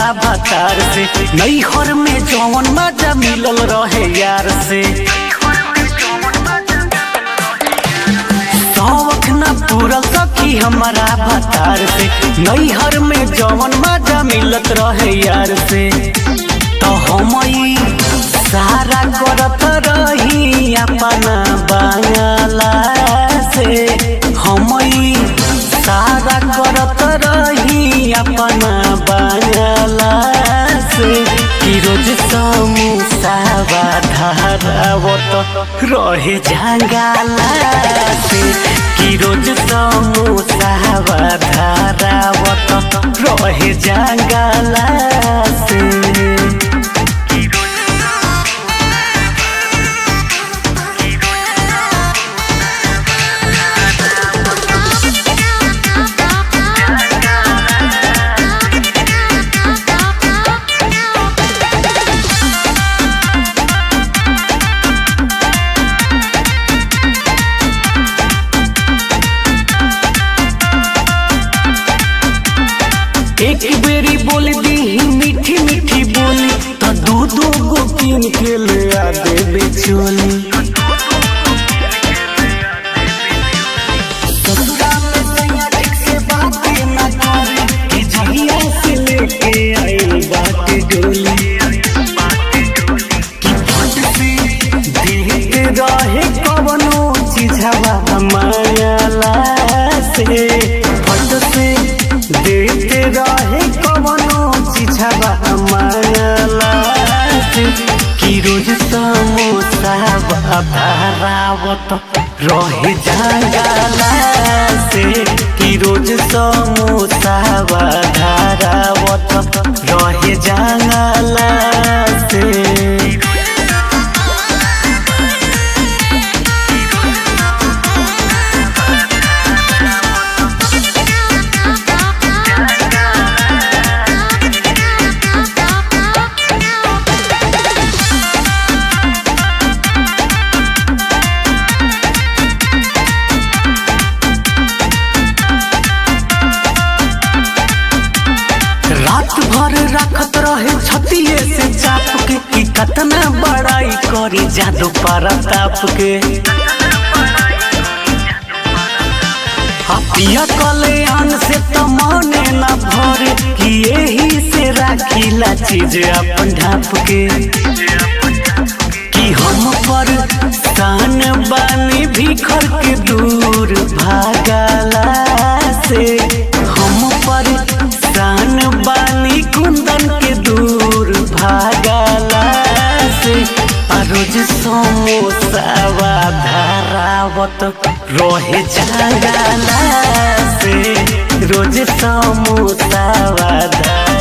हमारा भतार से नैहर में जौन मजा मिलल रहे यार से शौक न पूरल सखी हमारा भतार से नैहर में जौन मजा मिलत रहे यार से तो हम ई सारा करत रही अपना बांगला से हम ई सारा करत रही अपना बांगला से कि रोज समोसा धारावत रहे जंगला से कि रोज समोसा धारावत रहे जंगला से एक बेरी बोल दी मीठी मीठी बोली तो दू दू गो किन के ले आ देबे चोली ससुरा में सैया ठीक से बातें ना करे कि जहिया से लेके आइल बाटे डोली कि फट से देखते रहे कवनो चीजवा मायाला से फट से देखते रहे कवनो चीजवा मायाला से कि रोज समोसा भरावत रहे जंगला से कि रोज समोसा भरावत रहे जंगला से रात भर रखत रहे छतिए से चाप के कि कतना बड़ाई करी जादू पारा ताप के पिया कल्याण से तो मने न भरे कि यही से राखीला चीज अपन ढाप के कि हम पर सान बानी भीखर के दूर भागला से हम पर सान बानी कुंदन के दूर भागला से आ रोज समोसा धारावत रहे जंगला से रोज समोसा